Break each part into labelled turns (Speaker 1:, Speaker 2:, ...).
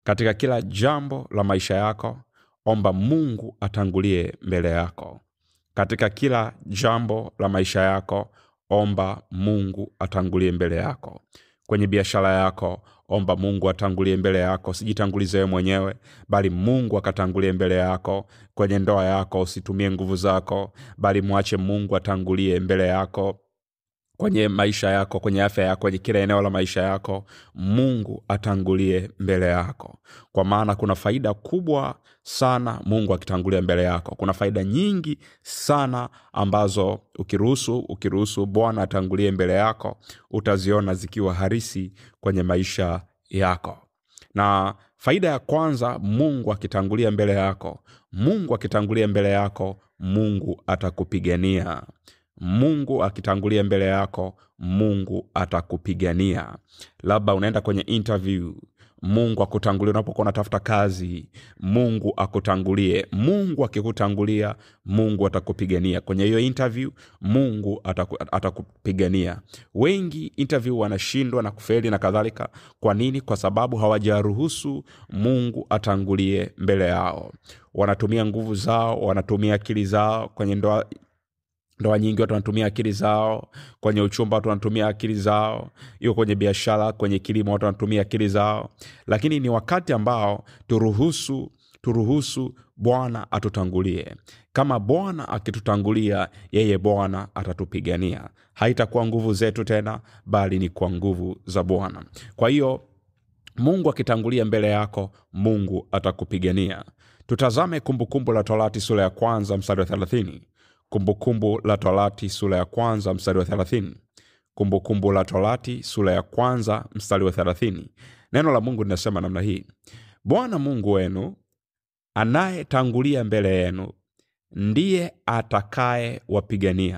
Speaker 1: katika kila jambo la maisha yako omba mungu atangulie mbele yako katika kila jambo la maisha yako omba mungu atangulie mbele yako kwenye biashara yako omba mungu atangulie mbele yako sijitangulize wewe mwenyewe bali mungu akatangulie mbele yako kwenye ndoa yako usitumie nguvu zako bali mwache mungu atangulie mbele yako kwenye maisha yako kwenye afya yako kwenye kila eneo la maisha yako mungu atangulie mbele yako kwa maana kuna faida kubwa sana mungu akitangulia mbele yako kuna faida nyingi sana ambazo ukiruhusu ukiruhusu bwana atangulie mbele yako utaziona zikiwa harisi kwenye maisha yako na faida ya kwanza mungu akitangulia mbele yako mungu akitangulia mbele yako mungu atakupigania mungu akitangulia mbele yako mungu atakupigania labda unaenda kwenye interview mungu akutangulie unapokuwa unatafuta kazi mungu akutangulie mungu akikutangulia mungu atakupigania kwenye hiyo interview mungu ataku, atakupigania wengi interview wanashindwa na kufeli na kadhalika kwa nini kwa sababu hawajaruhusu mungu atangulie mbele yao wanatumia nguvu zao wanatumia akili zao kwenye ndoa ndoa nyingi watu wanatumia akili zao kwenye uchumba watu wanatumia akili zao hiyo kwenye biashara kwenye kilimo watu wanatumia akili zao lakini ni wakati ambao turuhusu turuhusu bwana atutangulie kama bwana akitutangulia yeye bwana atatupigania haitakuwa nguvu zetu tena bali ni kwa nguvu za bwana kwa hiyo mungu akitangulia mbele yako mungu atakupigania tutazame kumbukumbu la torati sura ya kwanza mstari wa thelathini kumbukumbu la torati sura ya kwanza mstari wa thelathini kumbukumbu la torati sura ya kwanza mstari wa thelathini neno la mungu linasema namna hii bwana mungu wenu anayetangulia mbele yenu ndiye atakaye wapigania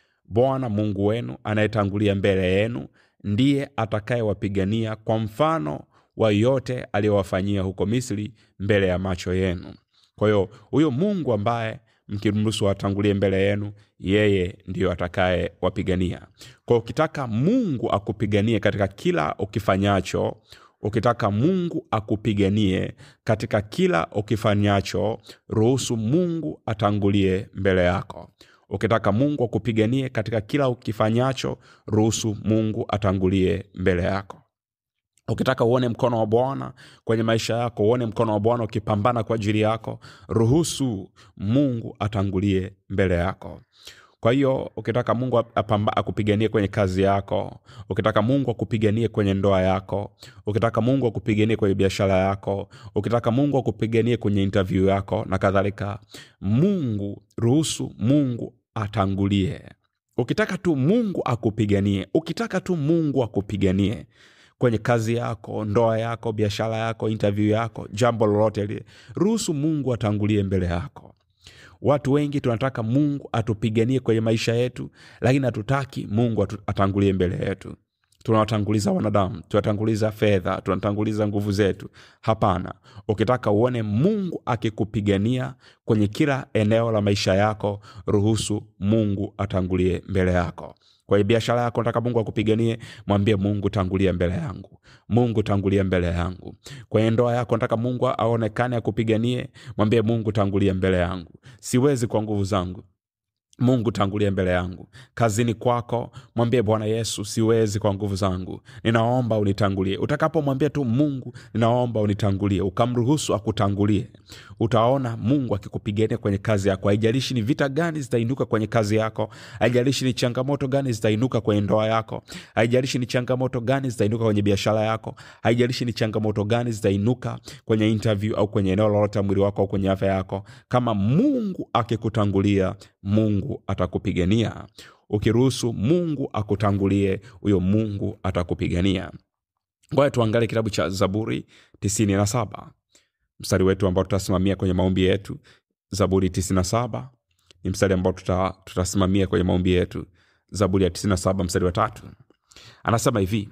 Speaker 1: bwana mungu wenu anayetangulia mbele yenu ndiye atakayewapigania kwa mfano wa yote aliyowafanyia huko misri mbele ya macho yenu kwa hiyo huyo mungu ambaye mkimruhusu atangulie mbele yenu yeye ndiyo atakaye wapigania kwa hiyo ukitaka mungu akupiganie katika kila ukifanyacho ukitaka mungu akupiganie katika kila ukifanyacho ruhusu mungu atangulie mbele yako ukitaka mungu akupiganie katika kila ukifanyacho ruhusu mungu atangulie mbele yako ukitaka uone mkono wa bwana kwenye maisha yako uone mkono wa bwana ukipambana kwa ajili yako ruhusu mungu atangulie mbele yako kwa hiyo ukitaka mungu apamba, akupiganie kwenye kazi yako ukitaka mungu akupiganie kwenye ndoa yako ukitaka mungu akupiganie kwenye biashara yako ukitaka mungu akupiganie kwenye interview yako na kadhalika mungu ruhusu mungu atangulie ukitaka tu mungu akupiganie ukitaka tu mungu akupiganie kwenye kazi yako ndoa yako biashara yako interview yako jambo lolote lile ruhusu mungu atangulie mbele yako watu wengi tunataka mungu atupiganie kwenye maisha yetu lakini hatutaki mungu atu, atangulie mbele yetu tunawatanguliza wanadamu tunatanguliza fedha tunatanguliza nguvu zetu hapana ukitaka uone mungu akikupigania kwenye kila eneo la maisha yako ruhusu mungu atangulie mbele yako kwenye biashara yako nataka mungu akupiganie mwambie mungu tangulia mbele yangu mungu tangulia mbele yangu kwenye ndoa yako nataka mungu aonekane akupiganie mwambie mungu tangulia mbele yangu siwezi kwa nguvu zangu mungu tangulia mbele yangu kazini kwako mwambie bwana yesu siwezi kwa nguvu zangu ninaomba unitangulie utakapomwambia tu mungu ninaomba unitangulie ukamruhusu akutangulie utaona mungu akikupigania kwenye kazi yako haijalishi ni vita gani zitainuka kwenye kazi yako haijalishi ni changamoto gani zitainuka kwenye ndoa yako haijalishi ni changamoto gani zitainuka kwenye biashara yako haijalishi ni changamoto gani zitainuka kwenye interview au kwenye eneo lolote mwili wako au kwenye afya yako kama mungu akikutangulia mungu atakupigania ukiruhusu mungu akutangulie huyo mungu atakupigania ngoja tuangalie kitabu cha zaburi 97 mstari wetu ambao tutasimamia kwenye maombi yetu zaburi 97 ni mstari ambao tuta, tutasimamia kwenye maombi yetu zaburi ya 97 mstari wa tatu anasema hivi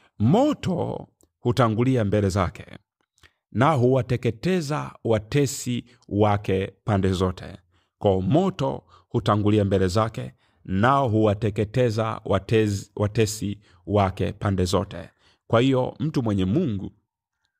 Speaker 1: moto hutangulia mbele zake na huwateketeza watesi wake pande zote kwa moto hutangulia mbele zake nao huwateketeza watezi, watesi wake pande zote kwa hiyo mtu mwenye mungu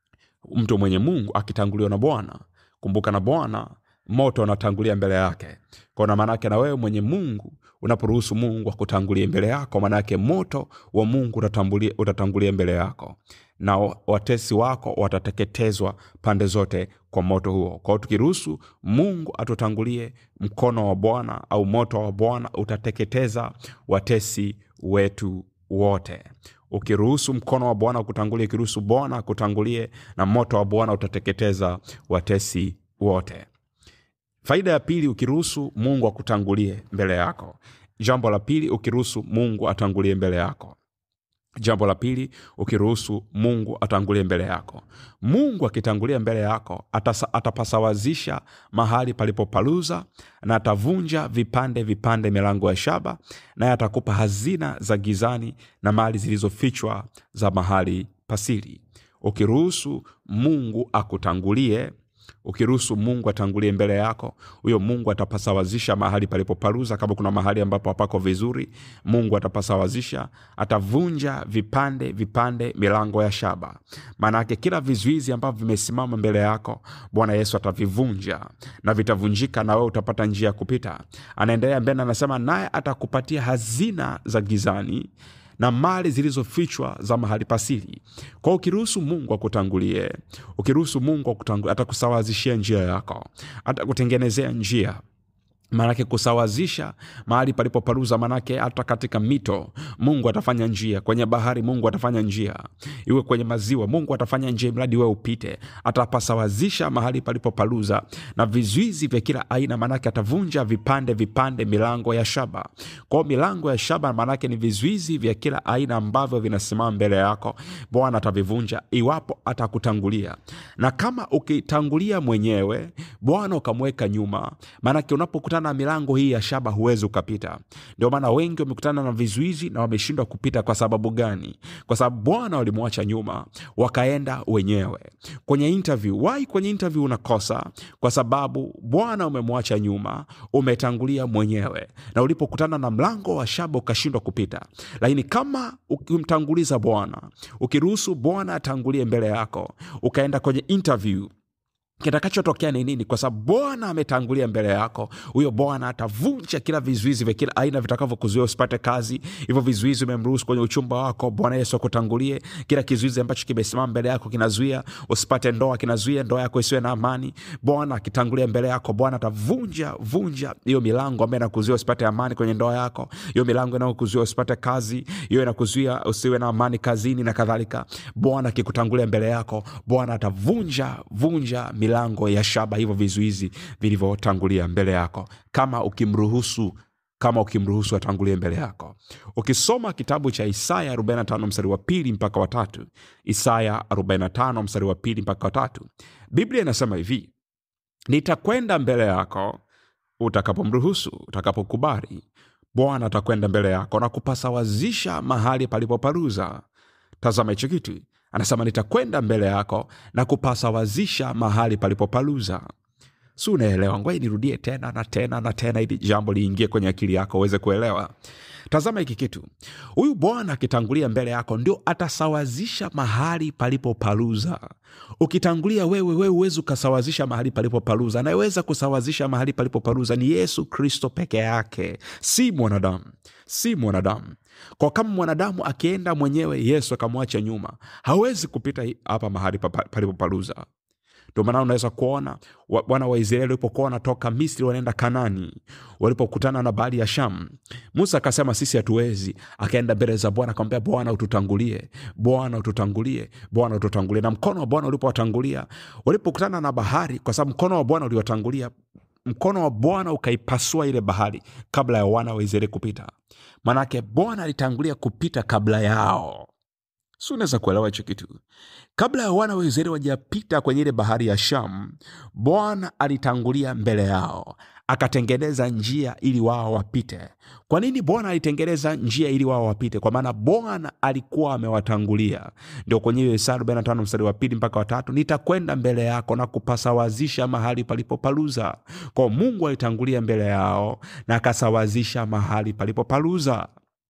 Speaker 1: mtu mwenye mungu akitanguliwa na bwana kumbuka na bwana moto unatangulia mbele yake kona maanaake na wewe mwenye mungu unaporuhusu mungu akutangulie mbele yako maanaake moto wa mungu utatambulia- utatangulia mbele yako na wa- watesi wako watateketezwa pande zote kwa moto huo kwao tukiruhusu mungu atutangulie mkono wa bwana au moto wa bwana utateketeza watesi wetu wote ukiruhusu mkono wa bwana kutangulia ukiruhusu bwana akutangulie na moto wa bwana utateketeza watesi wote faida ya pili ukiruhusu mungu akutangulie mbele yako jambo la pili ukiruhusu mungu atangulie mbele yako jambo la pili ukiruhusu mungu atangulie mbele yako mungu akitangulia mbele yako atasa, atapasawazisha mahali palipopaluza na atavunja vipande vipande milango ya shaba naye atakupa hazina za gizani na mali zilizofichwa za mahali pasiri ukiruhusu mungu akutangulie ukiruhusu mungu atangulie mbele yako huyo mungu atapasawazisha mahali palipoparuza kama kuna mahali ambapo hapako vizuri mungu atapasawazisha atavunja vipande vipande milango ya shaba maanaake kila vizuizi ambavyo vimesimama mbele yako bwana yesu atavivunja na vitavunjika na wewe utapata njia ya kupita anaendelea mbele anasema naye atakupatia hazina za gizani na mali zilizofichwa za mahali pasiri kwao ukiruhusu mungu akutangulie ukiruhusu mungu akutangulie atakusawazishia njia yako atakutengenezea njia maanake kusawazisha mahali palipoparuza manake hata katika mito mungu atafanya njia kwenye bahari mungu atafanya njia iwe kwenye maziwa mungu atafanya njia mradi we upite atapasawazisha mahali palipoparuza na vizuizi vya kila aina maanake atavunja vipande vipande milango ya shaba kwao milango ya shaba maanake ni vizuizi vya kila aina ambavyo vinasimama mbele yako bwana atavivunja iwapo atakutangulia na kama ukitangulia mwenyewe bwana ukamweka nyuma maanake unapokutana na milango hii ya shaba huwezi ukapita ndio maana wengi wamekutana na vizuizi na wameshindwa kupita kwa sababu gani kwa sababu bwana walimwacha nyuma wakaenda wenyewe kwenye interview wai kwenye interview unakosa kwa sababu bwana umemwacha nyuma umetangulia mwenyewe na ulipokutana na mlango wa shaba ukashindwa kupita lakini kama ukimtanguliza bwana ukiruhusu bwana atangulie mbele yako ukaenda kwenye interview kitakachotokea ni nini kwa sababu bwana ametangulia mbele yako huyo bwana atavunja kila vizuizi vya kila aina vitakavyokuzuia usipate kazi hivyo vizuizi umemruhusu kwenye uchumba wako bwana yesu akutangulie kila kizuizi ambacho kimesimama mbele yako kinazuia usipate ndoa kinazuia ndoa yako isiwe na amani bwana akitangulia mbele yako bwana atavunja vunja hiyo milango ambayo inakuzuia usipate amani kwenye ndoa yako hiyo milango inayokuzuia usipate kazi hiyo inakuzuia usiwe na amani kazini na kadhalika bwana akikutangulia mbele yako bwana atavunja vunja milango ya shaba hivyo vizuizi vilivyotangulia mbele yako kama ukimruhusu kama ukimruhusu atangulie mbele yako ukisoma kitabu cha isaya 45 mstari wa pili mpaka watatu isaya 45 mstari wa pili mpaka watatu biblia inasema hivi nitakwenda mbele yako utakapomruhusu utakapokubali bwana atakwenda mbele yako na kupasawazisha mahali palipoparuza tazama hicho kitu anasema nitakwenda mbele yako na kupasawazisha mahali palipopaluza si unaelewa ngwai nirudie tena na tena na tena ili jambo liingie kwenye akili yako uweze kuelewa tazama hiki kitu huyu bwana akitangulia mbele yako ndio atasawazisha mahali palipopaluza ukitangulia wewe wewe huwezi ukasawazisha mahali palipopaluza anayeweza kusawazisha mahali palipopaluza ni yesu kristo peke yake si mwanadamu si mwanadamu kwa kama mwanadamu akienda mwenyewe yesu akamwacha nyuma hawezi kupita hi- hapa mahali papa- palipopaluza ndio maana unaweza kuona wa- wana wa israeli walipokuwa wanatoka misri wanaenda kanani walipokutana na bahari ya sham musa akasema sisi hatuwezi akaenda mbele za bwana akamwambia bwana ututangulie bwana ututangulie bwana ututangulie na mkono wa bwana ulipowatangulia walipokutana na bahari kwa sababu mkono wa bwana uliwatangulia mkono wa bwana ukaipasua ile bahari kabla ya wana wa israeli kupita manake bwana alitangulia kupita kabla yao si unaweza kuelewa hicho kitu kabla ya wana wa israeli wajapita kwenye ile bahari ya sham bwana alitangulia mbele yao akatengeneza njia ili wao wapite kwa nini bwana alitengeneza njia ili wao wapite kwa maana bwana alikuwa amewatangulia ndio kwenye hiyo isaya 45 mstari wa pili mpaka watatu nitakwenda mbele yako na kupasawazisha mahali palipopaluza kwa mungu alitangulia mbele yao na akasawazisha mahali palipopaluza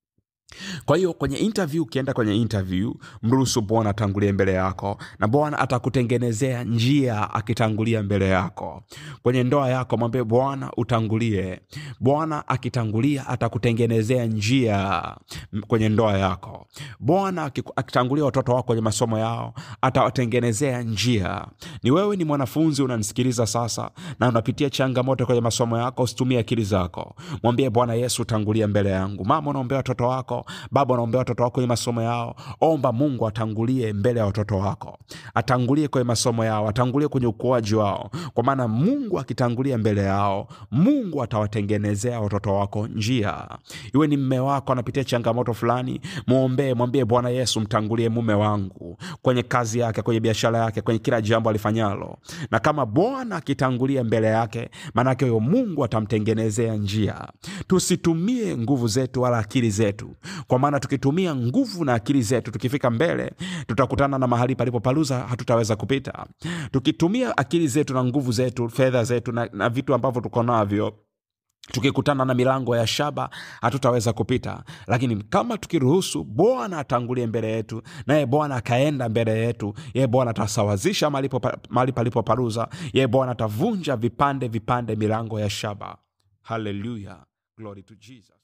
Speaker 1: kwa hiyo kwenye interview ukienda kwenye interview mruhusu bwana atangulie mbele yako na bwana atakutengenezea njia akitangulia mbele yako kwenye ndoa yako mwambie bwana utangulie bwana akitangulia atakutengenezea njia m- kwenye ndoa yako bwana akiku- akitangulia watoto wako kwenye masomo yao atawatengenezea njia ni wewe ni mwanafunzi unanisikiliza sasa na unapitia changamoto kwenye masomo yako usitumie akili zako mwambie bwana yesu utangulia mbele yangu mama unaombea watoto wako baba unaombea watoto wako kwenye masomo yao omba mungu atangulie mbele ya watoto wako atangulie kwenye masomo yao atangulie kwenye ukuaji wao kwa maana mungu akitangulia mbele yao mungu atawatengenezea watoto wako njia iwe ni mme wako anapitia changamoto fulani mwombee mwambie bwana yesu mtangulie mume wangu kwenye kazi yake kwenye biashara yake kwenye kila jambo alifanyalo na kama bwana akitangulia mbele yake maanake huyo mungu atamtengenezea njia tusitumie nguvu zetu wala akili zetu kwa maana tukitumia nguvu na akili zetu tukifika mbele tutakutana na mahali palipopaluza hatutaweza kupita tukitumia akili zetu na nguvu zetu fedha zetu na, na vitu ambavyo tuko navyo tukikutana na milango ya shaba hatutaweza kupita lakini kama tukiruhusu bwana atangulie mbele yetu naye bwana akaenda mbele yetu yeye bwana atasawazisha mahali popa- mahali palipoparuza yeye bwana atavunja vipande vipande milango ya shaba haleluya glory to jesus